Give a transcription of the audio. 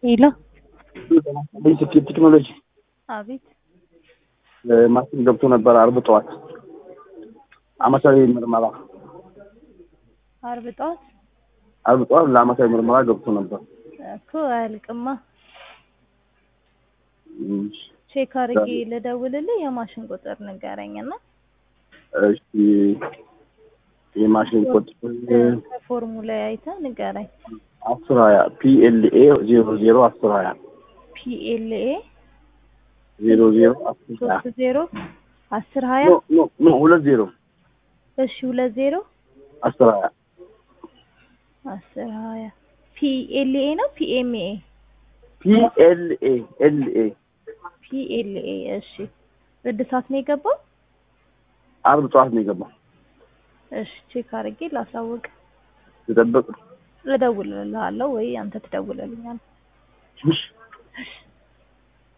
ሄሎ ስኬት ቴክኖሎጂ አቤት ማሽን ገብቶ ነበር አርብ ጠዋት አመታዊ ምርመራ አርብ ጠዋት አርብ ጠዋት ለአመታዊ ምርመራ ገብቶ ነበር። እኮ አያልቅማ። ቼክ አድርጌ ልደውልልህ የማሽን ቁጥር ንገረኝና እሺ የማሽን ቁጥር ከፎርሙ ላይ አይተህ ንገረኝ። አስር ሀያ ፒኤልኤ ዜሮ ዜሮ አስር ሀያ ፒኤልኤ ዜሮ ዜሮ አስር ሀያ ሶስት ዜሮ አስር ሀያ ኖ ኖ ኖ ሁለት ዜሮ እሺ ሁለት ዜሮ አስር ሀያ አስር ሀያ ፒኤልኤ ነው ፒኤምኤ ፒኤልኤ ኤልኤ ፒኤልኤ እሺ እድሳት ነው የገባው አርብ ጠዋት ነው የገባው። እሺ ቼክ አድርጌ ላሳውቅ ተጠበቅ እደውልልሃለሁ ወይ አንተ ትደውልልኛለህ እሺ